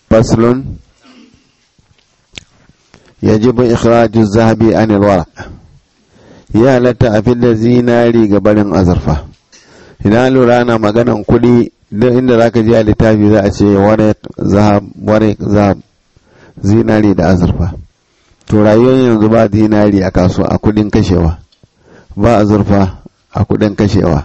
faslun yajibu ikhraju zahabi an alwaraq ya halatta a fidda zinari ga barin azurfa idan lura ana maganan kuɗi duk inda zaka je a littafi za a ce waraq zahab waraq zahab zinari da azurfa to rayuwar yanzu ba zinari a kasuwa a kudin kashewa ba azurfa a kudin kashewa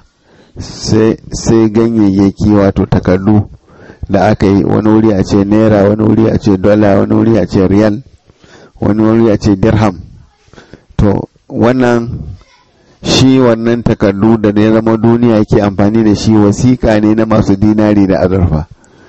sai ganyayyaki wato takardu da aka yi wani wuri a ce naira wani wuri a ce dola wani wuri a ce riyal wani wuri a ce dirham to wannan shi wannan takardu da ya zama duniya ke amfani da shi wasiƙa ne na masu dinari da azurfa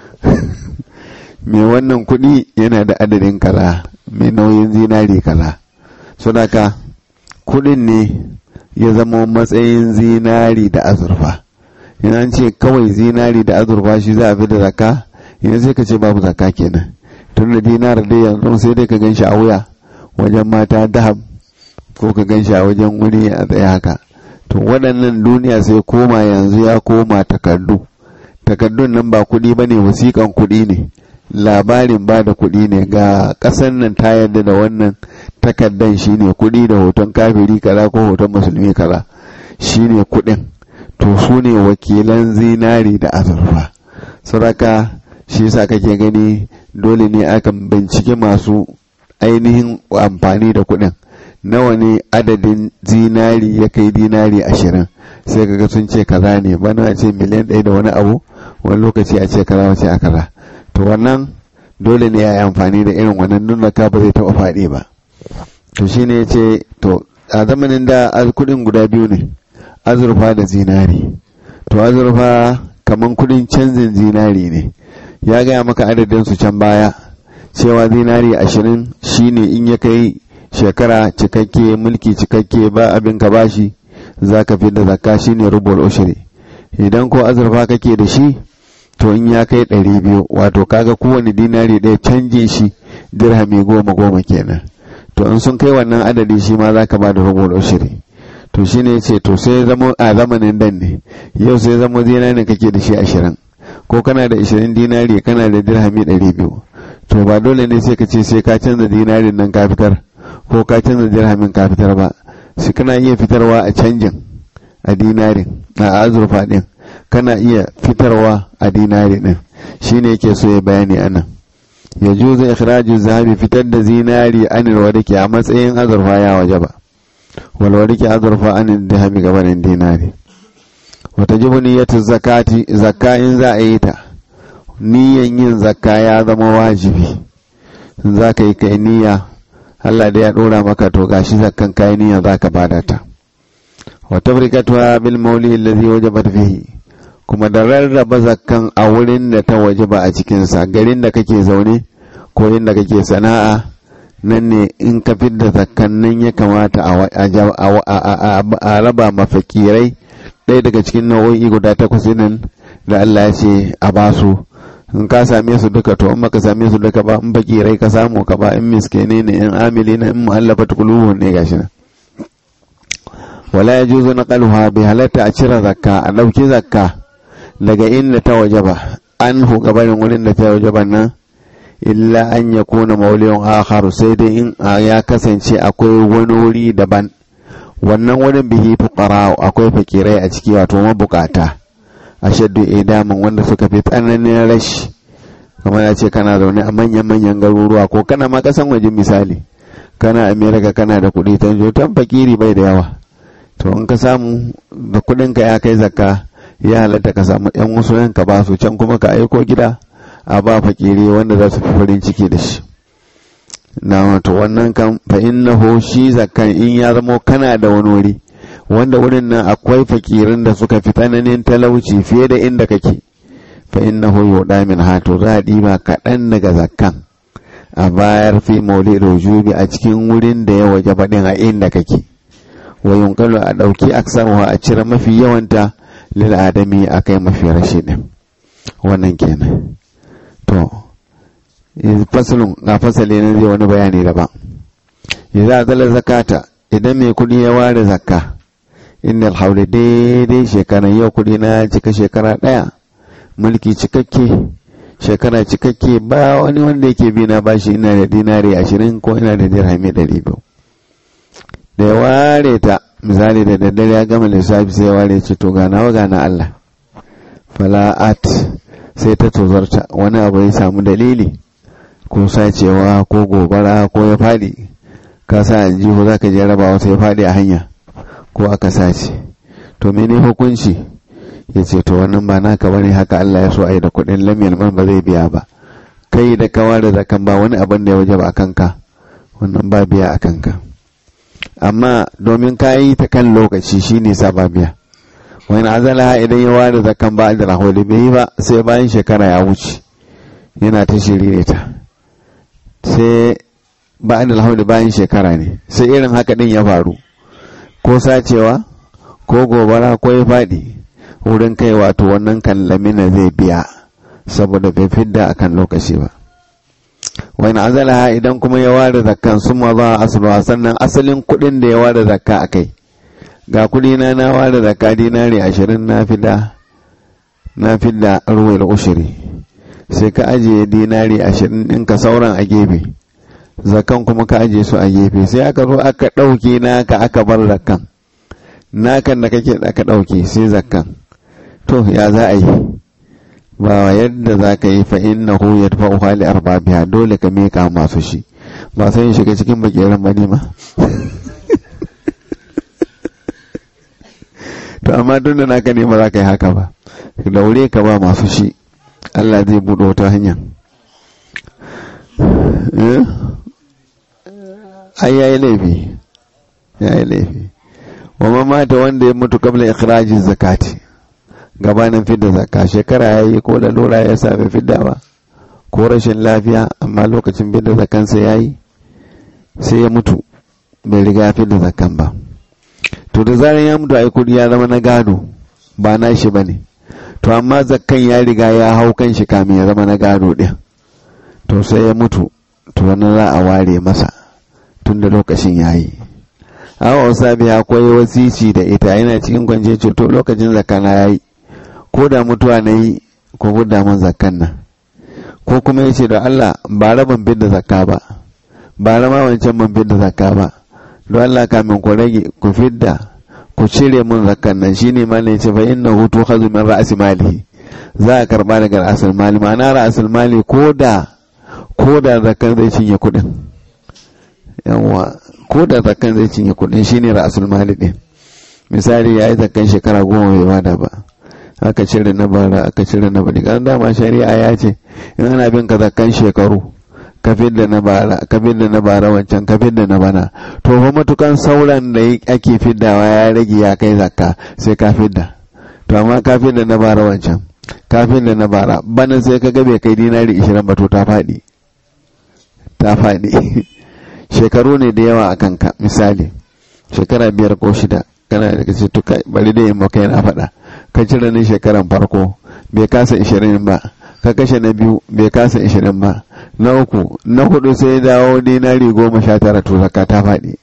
mai wannan kuɗi yana da adadin kaza mai nauyin zinari kaza sunaka kuɗin ne ya zama matsayin zinari da azurfa yana ce kawai zinari da azurfa shi za a fi da zaka yana sai ka ce babu zaka kenan tun da dinar dai yanzu sai dai ka gan shi a wuya wajen mata dahab ko ka gan shi a wajen wuri a tsaye haka to waɗannan duniya sai koma yanzu ya koma takardu takardun nan ba kuɗi ba ne wasiƙan kuɗi ne labarin ba da kuɗi ne ga ƙasar nan ta yarda da wannan takardan shine kuɗi da hoton kafiri kaza ko hoton musulmi kaza shine kuɗin to su ne wakilan zinari da azurfa saraka shi yasa kake gani dole ne akan bincike masu ainihin amfani da kuɗin nawa ne adadin zinari ya kai dinari ashirin sai kaga sun ce kaza ne bana a ce miliyan ɗaya da wani abu wani lokaci a ce kaza wace a kaza to wannan dole ne ya yi amfani da irin wannan nuna ka ba zai taɓa faɗi ba to shi ne ya ce to a zamanin da kudin guda biyu ne azurfa da zinari to azurfa kamar kudin canjin zinari ne ya gaya maka adadin su can baya cewa zinari ashirin shine in ya kai shekara cikakke mulki cikakke ba abin ka bashi za ka fi da zakka shine rubul ushri idan ko azurfa kake da shi to in ya kai ɗari biyu wato kaga kowane dinari ɗaya canje shi dirhami goma goma kenan to in sun kai wannan adadi shi ma za ka ba da rubul ushri to shi ne ce to sai zamo a zamanin dan ne yau sai zamo dinari kake da shi ashirin ko kana da ashirin dinari kana da dirhami ɗari biyu to ba dole ne sai ka ce sai ka canza dinarin nan ka fitar ko ka canza dirhamin ka fitar ba shi kana iya fitarwa a canjin a dinarin a azurfa ɗin kana iya fitarwa a dinari ɗin shi ne yake so ya bayani a nan ya juza ikhraju zahabi fitar da zinari anil wadake a matsayin azurfa ya waje ba wal wadake azurfa anil dirhami gabanin dinari wata jibu niyyatu zakati zakka in za a yi ta niyyan yin zakka ya zama wajibi za ka yi kai niyya Allah da ya dora maka to gashi zakkan kai niyya za ka bada ta wa tabrikatuha bil mawli alladhi wajabat fihi kuma da rarraba zakkan a wurin da ta wajaba a cikin sa garin da kake zaune ko inda kake sana'a nan ne in ka fidda zakkan nan ya kamata a raba mafakirai ɗaya daga cikin nau'o'i guda takwas nan da Allah ya ce a basu in ka same su duka to in baka same su duka ba in fakirai ka samu ka ba in miskene ne in amili na in mu'allafa qulubuhum ne gashi nan wala yajuzu naqaluha bi halatta a cire zakka a dauki zakka daga inda ta wajaba an hu gabanin wurin da ta wajaba nan illa an yakuna mawliyun akharu sai dai in ya kasance akwai wani wuri daban wannan wurin bihi fuqara akwai fakirai a ciki wato mabukata ashaddu idaman wanda suka fi tsananin rashi kamar ya ce kana zaune a manyan-manyan garuruwa ko kana ma kasan waje misali kana amerika kana da kuɗi ta tan fakiri bai da yawa to in ka samu da kuɗin ka ya kai zakka ya halatta ka samu yan wasu yanka ba su can kuma ka aiko gida a ba fakiri wanda za su fi farin ciki da shi na wato wannan kan fa innahu shi zakkan in ya zamo kana da wani wuri wanda wurin nan akwai fakirin da suka fi tsananin talauci fiye da inda kake fa innahu yuda min hato za a ɗiba kaɗan daga zakkan a bayar fi maulid rujubi a cikin wurin da ya waje baɗin a inda kake wa yunkalu a ɗauki aksaruwa a cire mafi yawanta lil adami a kai mafi rashi ɗin wannan kenan to fasalin ga fasali na zai wani bayani daban idza zala zakata idan mai kuɗi ya ware zakka inda alhauli daidai shekaran yau kudi na cika shekara ɗaya mulki cikakke shekara cikakke ba wani wanda yake bi na bashi ina da dinari ashirin ko ina da dirhami ɗari biyu da ya ware ta misali da daddare ya gama lissafi sai ya ware ce to gana wa gana Allah fala'at sai ta tozarta wani abu ya samu dalili ko sacewa ko gobara ko ya faɗi ka sa aljihu za ka je raba wasu ya faɗi a hanya ko aka sace to mene hukunci ya ce to wannan ba naka bane haka Allah ya so a yi da kuɗin lamiyar man ba zai biya ba kai da kawa da zakan ba wani abin da ya waje ba a kanka wannan ba biya a kanka amma domin ka yi ta kan lokaci shi ne sa ba biya wani azala idan ya ware zakan ba da raholi bai yi ba sai bayan shekara ya wuce yana ta shiri ta sai ba da raholi bayan shekara ne sai irin haka din ya faru ko sacewa ko gobara ko ya faɗi wurin kai wato wannan kan lamina zai biya saboda bai fidda akan lokaci ba wani azalaha idan kuma ya ware zakkan sun ma za a sannan asalin kuɗin da ya ware zakka a kai ga kuɗi na na ware zakka dinari ashirin na fida na fidda ruwal ushiri sai ka ajiye dinari ashirin ɗinka sauran a gefe zakkan kuma ka ajiye su a gefe sai aka zo aka ɗauke naka aka bar zakkan nakan da kake aka ɗauke sai zakkan to ya za a yi ba yadda za ka yi fa inna hu ya tafa uhali arbabiya dole ka meka masu shi ba sai shiga cikin bakiran ba ne ma to amma tun da naka ne ba za ka yi haka ba daure ka ba masu shi Allah zai buɗe wata hanya ai yayi laifi yayi laifi wa mamata wanda ya mutu kabla ikhrajin zakati gabanin fidda zakka shekara ya yi ko lalura ya sami fidda ba ko rashin lafiya amma lokacin fidda zakkansa ya yi sai ya mutu bai riga fidda zakkan ba to da zaran ya mutu ai kudi ya zama na gado ba na shi ba ne to amma zakkan ya riga ya hau kan shi kamin ya zama na gado ɗin to sai ya mutu to wani za a ware masa tun da lokacin ya yi awa sabi akwai wasici da ita yana cikin kwance to lokacin zakana ya yi ko da mutuwa na yi ko gudda man zakkan nan ko kuma ya ce da Allah ba rabin bin da zakka ba ba rama wancan man bin da zakka ba don Allah kamin ku rage ku fidda ku cire mun zakkan nan shine ma ne ce fa inna hutu khazu min ra'si malihi za a karba daga ra'sul mali ma'ana ra'sul mali ko da ko da zakkan zai cinye kuɗin yawa ko da zakkan zai cinye kuɗin shine ra'sul mali din misali ya yi zakkan shekara goma bai bada ba aka cire na bara aka cire na bari kan dama shari'a ya ce in ana bin ka zakkan shekaru ka fidda na bara ka fidda na bara wancan ka fidda na bana to fa matukan sauran da ake fiddawa ya rage ya kai zakka sai ka fidda to amma ka fidda na bara wancan ka fidda na bara bana sai ka ga bai kai dinari 20 ba to ta faɗi ta faɗi shekaru ne da yawa a kanka misali shekara biyar ko shida kana da kace to bari da yin maka yana faɗa ka cire ni shekaran farko bai kasa ishirin ba ka kashe na biyu bai kasa ishirin ba na uku na hudu sai dawo dinari goma sha tara to zakka ta faɗi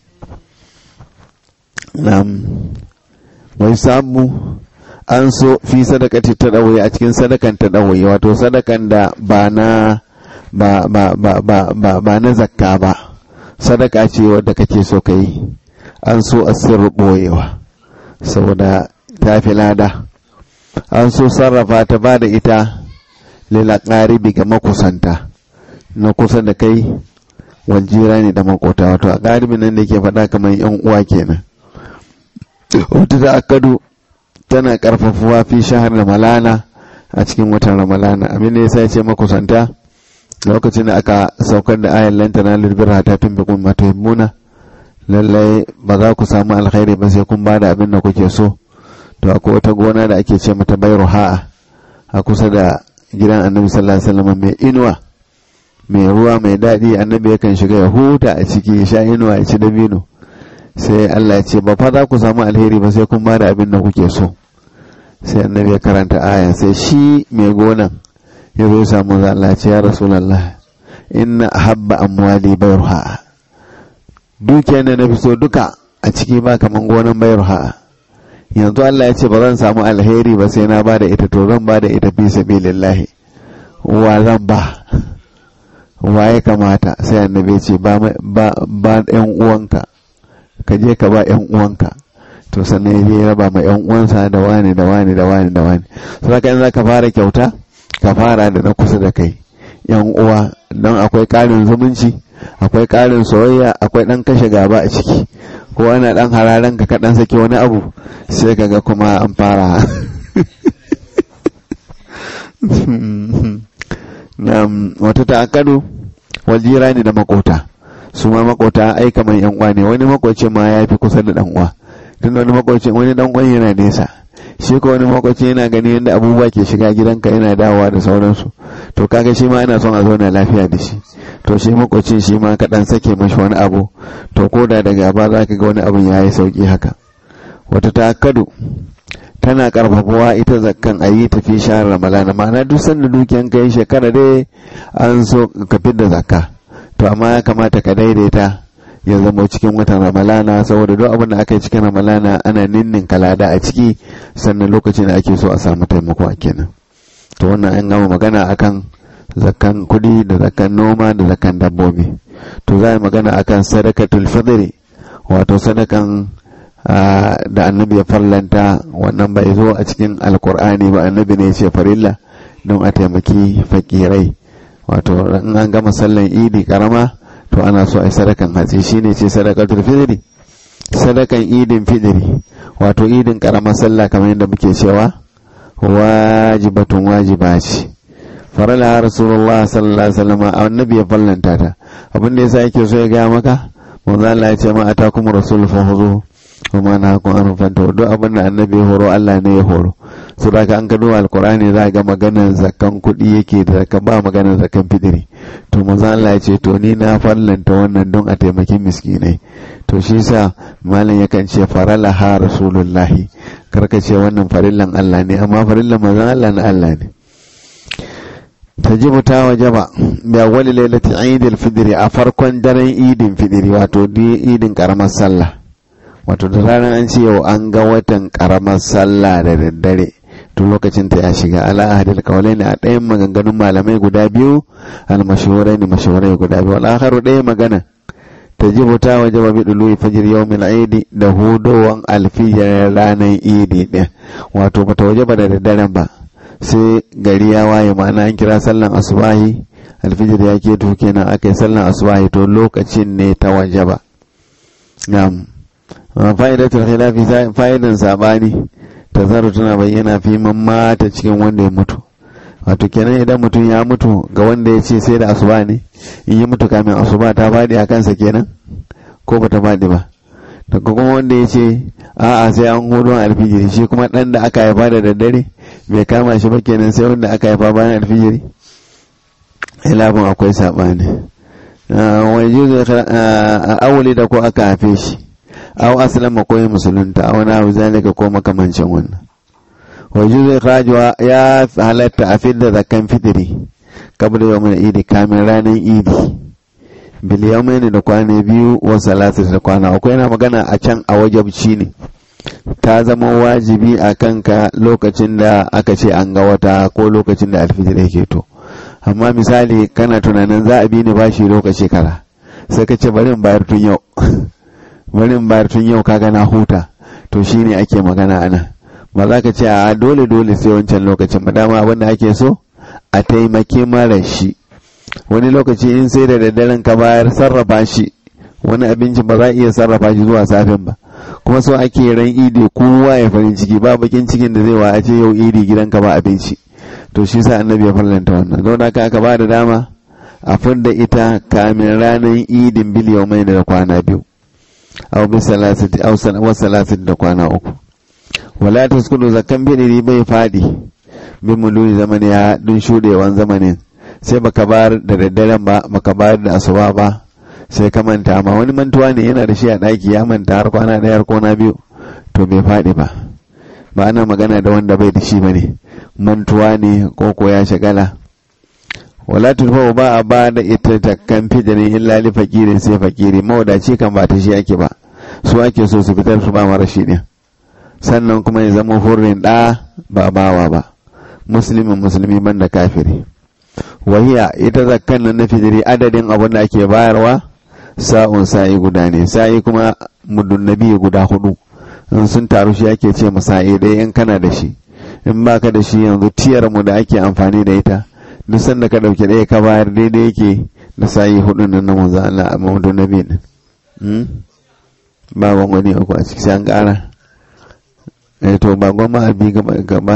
wai samu an so fi sadakati ta ɗawaye a cikin sadakan ta ɗawaye wato sadakan da ba na ba ba ba ba ba ba na zakka ba sadaka ce wadda kake so ka yi an so a sirri ɓoyewa saboda ta fi lada an so sarrafa ta ba da ita lila ƙaribi ga makusanta na kusa da kai waljira ne da makota wato a ƙaribi nan da ke faɗa kamar yan uwa kenan wata da akadu tana ƙarfafuwa fi shahar ramalana a cikin watan ramalana abin da ya sa ce makusanta lokacin da aka saukar da ayan lantana lulbirha ta tun bi kuma tuhimmuna lallai ba za ku samu alkhairi ba sai kun ba da abin da kuke so to akwai wata gona da ake ce mata bayru ha'a a kusa da gidan annabi sallallahu alaihi wasallam mai inuwa mai ruwa mai daɗi annabi yakan shiga ya huta a ciki ya sha inuwa ya ci dabino sai Allah ya ce ba fa za ku samu alheri ba sai kun ba da abin da kuke so sai annabi ya karanta aya sai shi mai gonan ya zo samu Allah ce ya rasulullah inna habba amwali bayru ha'a dukiyar da na fi so duka a ciki ba kaman gonan bayru ha'a yanzu Allah ya ce ba zan samu alheri ba sai na ba da ita to zan ba da ita fi sabilillahi wa zan ba wa ya kamata sai annabi ce ba ba yan uwanka ka je ka ba yan uwanka to sannan ya raba ma yan uwansa da wani da wani da wani da wani sai ka za ka fara kyauta ka fara da na kusa da kai yan uwa don akwai ƙarin zumunci akwai ƙarin soyayya akwai ɗan kashe gaba a ciki ko ana ɗan hararen ka kaɗan sake wani abu sai kaga kuma an fara wata ta'akkadu wajira ne da makota su ma makota ai kamar yan uwa ne wani makoci ma ya fi kusa da dan uwa tun wani makoci wani dan uwan yana nesa shi ko wani makoci yana gani yadda abubuwa ke shiga gidanka yana dawowa da sauransu to kaga shi ma ana son a zauna lafiya da shi to shi makocin shi ma kaɗan sake mashi wani abu to ko da daga ba za ka ga wani abin ya yi sauƙi haka wata ta'akkadu tana karfafawa ita zakkan a yi tafi shahar ramalana ma'ana duk sanda dukiyan ka yi shekara dai an so ka da zakka to amma ya kamata ka daidaita ya zama cikin watan ramalana saboda duk abin da aka yi cikin ramalana ana ninnin kalada a ciki sannan lokacin da ake so a samu taimako a kenan to wannan an gama magana akan zakkan kudi da zakkan noma da zakkan dabbobi to za a magana akan sadakatul fitri wato sadakan da annabi ya farlanta wannan bai zo a cikin alkur'ani ba annabi ne ce farilla don a taimaki fakirai wato in an gama sallan idi karama to ana so a yi sadakan hatsi shine ce sadakatul fitri sadakan idin fitri wato idin karamar sallah kamar yadda muke cewa wajibatun wajiba ce farala rasulullah sallallahu alaihi wasallam annabi ya fallanta ta abin da yasa yake so ya ga maka manzo Allah ya ce ma atakum rasul fa huzu kuma na kun an fanta duk abin da annabi ya horo Allah ne ya horo su da ka an gado alkurani za ga maganar zakan kuɗi yake da zaka ba maganar zakan fidiri to manzo Allah ya ce to ni na fallanta wannan don a taimaki miskinai to shi yasa malam yakan ce farala ha rasulullahi karka ce wannan farillan Allah ne amma farillan manzo Allah na Allah ne tajibu ta wajaba bi awwali lailati eid al-fidr a farkon daren idin fidiri wato idin karamar sallah wato da ranar an ce yau an ga watan karamar sallah da daddare to lokacin ta ya shiga ala ahadil kawalai ne a ɗayan maganganun malamai guda biyu al mashahurai ne mashahurai guda biyu al akharu ɗaya magana tajibu ta wajaba bi dulu fajr yawmil eid da hudowan alfijir ranar idi ɗin wato bata wajaba da daddaren ba sai gari ya waye ma'ana an kira sallan asubahi alfijir ya ke kenan aka yi sallan asubahi to lokacin ne ta wajaba na'am fa'idatul khilafi fa'idan sabani tazaru tana bayyana fi man mata cikin wanda ya mutu wato kenan idan mutum ya mutu ga wanda ya ce sai da asuba ne in yi mutu kamin asuba ta faɗi a kansa kenan ko bata faɗi ba daga kuma wanda ya ce a'a sai an hudun alfijiri shi kuma ɗan da aka haifa da daddare bai kama shi ba kenan sai wanda aka haifa bayan alfijiri ilafin akwai saɓani wani juzo awuli da ko aka haife shi aw aslama ko musulunta aw na zalika ko makamancin wannan wa juzu ikhrajuwa ya halatta a fidda zakan fitiri kabla yawmin idi kamin ranar idi bil yawmin da kwana biyu wa salatu da kwana uku yana magana a can a wajabci ne ta zama wajibi a kanka lokacin da aka ce an ga wata ko lokacin da alfijir yake to amma misali kana tunanin za a bi ni bashi lokaci kara sai ka ce bari in bayar tun yau bari in bayar tun yau kaga na huta to shine ake magana ana ba za ka ce a dole dole sai wancan lokacin ba dama abin da ake so a taimake mara shi wani lokaci in sai da daddaren ka bayar sarrafa shi wani abinci ba za a iya sarrafa shi zuwa safin ba kuma so ake ran idi kowa ya farin ciki ba bakin cikin da zai wa a ce yau idi gidanka ba abinci to shi sa annabi ya farlanta wannan don haka aka ba da dama a fidda ita kamin ranar idin biliyau mai da kwana biyu aw bi salasati aw wa salasati da kwana uku wala taskudu zakan bidiri bai fadi bin mululi zamani ya dun shudewan zamanin sai baka bar da daddaren ba baka bar da asuba ba sai ka manta amma wani mantuwa ne yana da shi a daki ya manta har kwana ɗaya har kwana biyu to bai fadi ba ba ana magana da wanda bai da shi bane mantuwa ne ko ko ya shagala wala turfa ba a ba da ita takkan fijirin illa li fakirin sai fakiri mawadaci kan ba ta shi ake ba su ake so su fitar su ba mara shi ne sannan kuma ya zama hurrin ɗa ba bawa ba musulmin musulmi banda kafiri wahiya ita zakkan nan na fitiri adadin abin da ake bayarwa sa'un sa'i guda ne sa'i kuma mudun nabi guda hudu in sun taru shi ake ce sa'i dai in kana da shi in baka da shi yanzu tiyar mu da ake amfani da ita duk sanda ka dauke ɗaya ka bayar daidai yake da sa'i hudu nan na manzo Allah a mudun nabi din ba wani uku a ciki sai an kara eh to ba goma a bi gaba gaba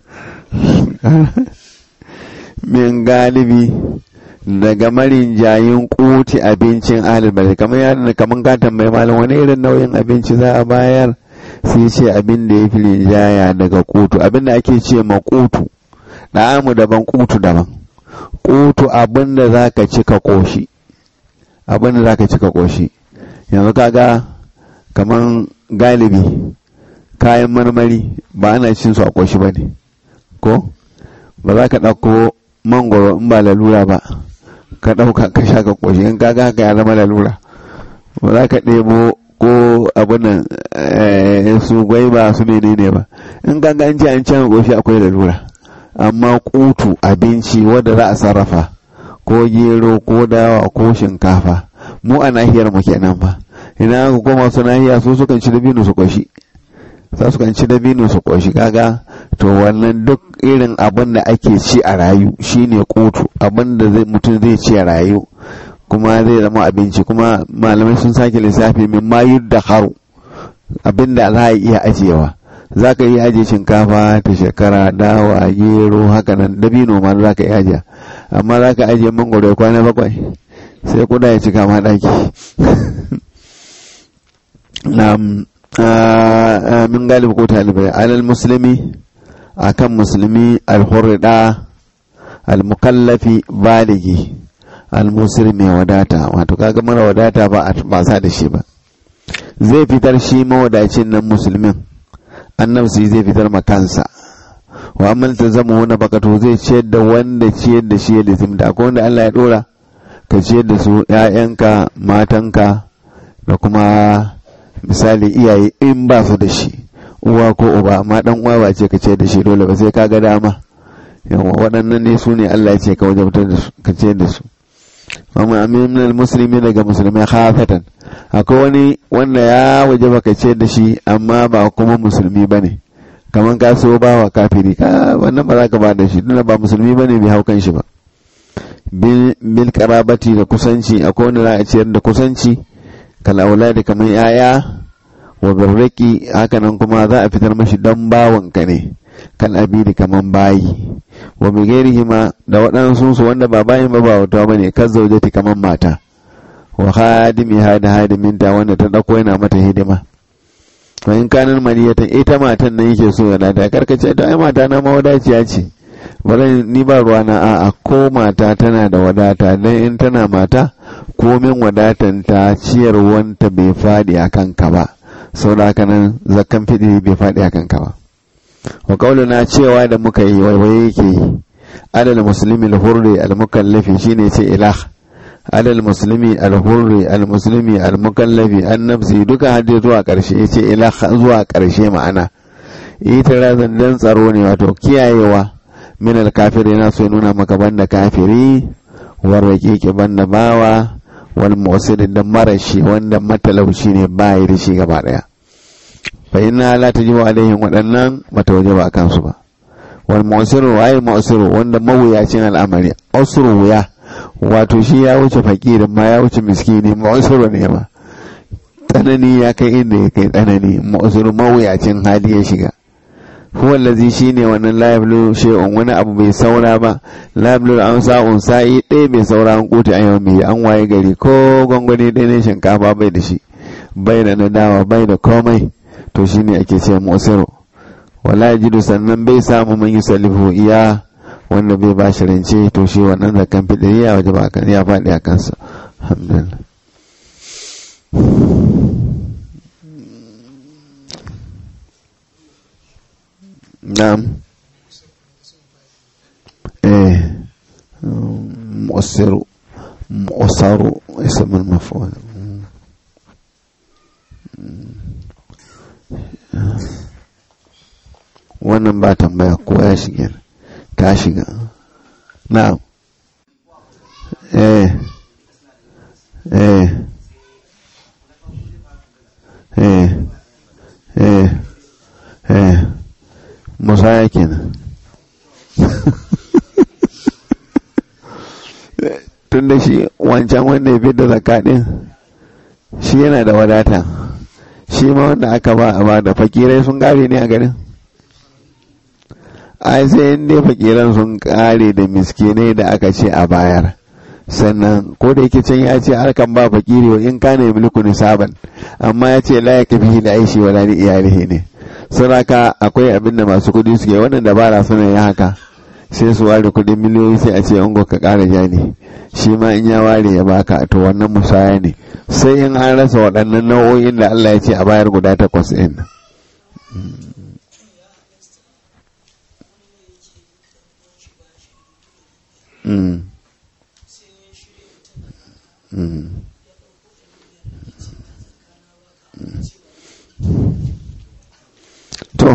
min galibi daga marin jayin kuti abincin ahalbari kamar ya kamar ka tambayi malam wani irin nauyin abinci za a bayar sai ce abin da ya fi rinjaya daga kutu abin da ake ce ma kutu ɗa'amu daban kutu daban kutu abin da za ka ci ka ƙoshi abin da za ka ci ka ƙoshi yanzu kaga kamar galibi kayan marmari ba ana cin su a ƙoshi ba ne ko ba za ka ɗauko mangoro in ba lalura ba ka ɗauka ka sha ka ƙoshi in kaga haka ya zama lalura ba za ka ɗebo ko abin nan su gwaiba su menene ba in kaga an ce an can ƙoshi akwai lalura amma kutu abinci wadda za a sarrafa ko gero ko dawa ko shinkafa mu a nahiyar mu kenan fa idan aka koma su nahiya su sukan ci dabino su ƙoshi za su kan ci dabino su ƙoshi kaga to wannan duk irin abin da ake ci a rayu shine kotu abin da mutum zai ci a rayu kuma zai zama abinci kuma malamai sun sake lissafi min mayu da haru abin da za a iya ajiyewa za ka iya ajiye shinkafa ta shekara dawa gero haka nan dabino ma za ka iya ajiye amma za ka ajiye mangoro kwana bakwai sai kuda ya cika ma ɗaki min galibi ko talibai alal musulmi akan musulmi alhurrida almukallafi baligi almusir mai wadata wato kaga mara wadata ba ba sa da shi ba zai fitar shi mawadacin nan musulmin annabsi zai fitar makansa wa amal ta zama wani bakato zai ciyar da wanda ciyar da shi ya lizimta akwai wanda Allah ya dora ka ciyar da su ‘ya'yanka matanka da kuma misali iyaye in ba su da shi uwa ko uba amma dan uwa ba ce ka ce da shi dole ba sai ka ga dama yawa waɗannan ne su ne Allah ya ce ka wajabtar da su ka ce da su amma amin musulmi daga musulmai khafatan akwai wani wanda ya wajaba ka ce da shi amma ba kuma musulmi bane kaman ka so ba wa kafiri ka wannan ba za ka ba da shi tunda ba musulmi bane bai hau kan shi ba bil karabati da kusanci akwai wanda za a ciyar da kusanci kal auladi kamar yaya wa birriki hakanan kuma za a fitar mashi dan bawanka ne kan abidi kaman bayi wa bigairihi ma da waɗansu su wanda ba bayin ba ba wata bane kan zaujati kaman mata wa hadimi hada hadiminta wanda ta dauko yana mata hidima wa in kanan maniyatan ita matan nan yake so ya lada karkace to ai mata na mawadaciya ce bari ni ba ruwa na a'a ko mata tana da wadata dan in tana mata komin wadatanta ciyarwanta bai faɗi a kanka ba sau da haka nan zakkan fiɗi bai faɗi a kanka ba wa na cewa da muka yi waiwaye yake yi adal musulmi al-hurri al-mukallafi shine ce ilah adal musulmi al-hurri al-muslimi al-mukallafi an-nafsi duka hadde zuwa ƙarshe yace ilah zuwa ƙarshe ma'ana ita razan dan tsaro ne wato kiyayewa min al-kafiri na so nuna maka banda kafiri warwake ke banda bawa wal mu'sir da marashi wanda matalauci ne ba yi da shi gaba daya fa inna la tajibu alaihim wadannan mata wajaba akan su ba wal mu'sir ay mu'sir wanda mawuyacin al'amari usru wuya wato shi ya wuce fakirin ma ya wuce miskini mu'sir ne ma tsanani ya kai inda ya kai tsanani mu'sir mawuyacin hali ya shiga huwa allazi shine wannan la yablu shay'un wani abu bai saura ba la yablu an sa'un sa'i ɗaya bai saura an kuti a yau mai an waye gari ko gwangwani ɗaya ne shinkafa bai da shi bai da nadawa bai da komai to shine ake ce musiru wala yajidu sannan bai samu man yusallifu iya wanda bai ba shi rance to shi wannan zakan fidiri ya waje ba ya faɗi a kansa alhamdulillah نعم ايه مؤثر مؤثر اسم المفعول wannan ba tambaya ko ya shiga ta shiga na'am musaya kenan tun da shi wancan wanda ya da zakka din shi yana da wadata shi ma wanda aka ba a ba da fakirai sun kare ne a garin ai sai in dai fakiran sun kare da miskinai da aka ce a bayar sannan ko da yake can ya ce harkan ba fakiri wa in kana mulku nisaban amma ya ce la ya kafi da aishi wa lani iyalihi ne saraka akwai abin da masu kudi suke wannan dabara suna yi haka sai su ware kudin miliyoyi sai a ce ungo ka kara jani shi ma in ya ware ya baka to wannan musaya ne sai in an rasa waɗannan nau'o'in da Allah ya ce a bayar guda takwas ɗin Mm. Mm. to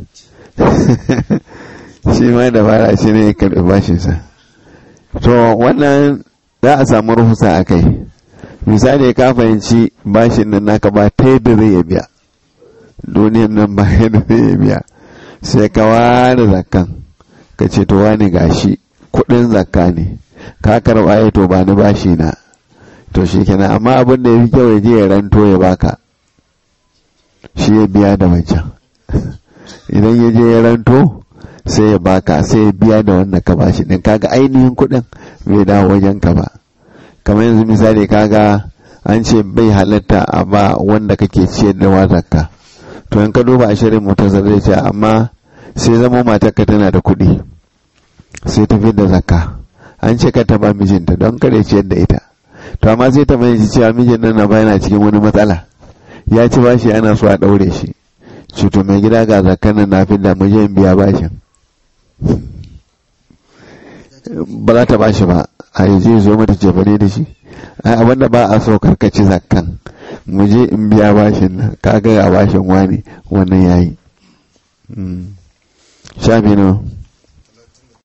shi ma dabara shi ne ya karɓi bashinsa to wannan za a samu ruhusa a kai misali ka fahimci bashin nan naka ba ta yadda zai ya biya duniyan nan ba yadda zai ya biya sai ka ware zakkan ka ce to wani gashi kudin zakka ne ka karɓa ya to ba ni bashi na to shi kenan amma abin da ya fi kyau ya je ya ranto ya baka shi ya biya da wancan idan ya je ya ranto sai ya baka sai ya biya da wanda ka bashi din kaga ainihin kuɗin bai dawo wajen ka ba kamar yanzu misali kaga an ce bai halatta a ba wanda kake ciyar da wazarka to in ka duba a shirin mutum zai ce amma sai zama matarka tana da kuɗi sai ta da zakka an ce ka ta ba mijinta don kada ciyar da ita to amma sai ta mai cewa mijin nan na yana cikin wani matsala ya ci bashi ana so a ɗaure shi cuto mai gida ga zakkan nan na fi da mu je biya bashin ba za ta bashi ba a yi zai zo mata jefane da shi ai abin da ba a so karkaci zakkan mu je in biya bashin nan kaga a bashin wani wannan yayi shafi no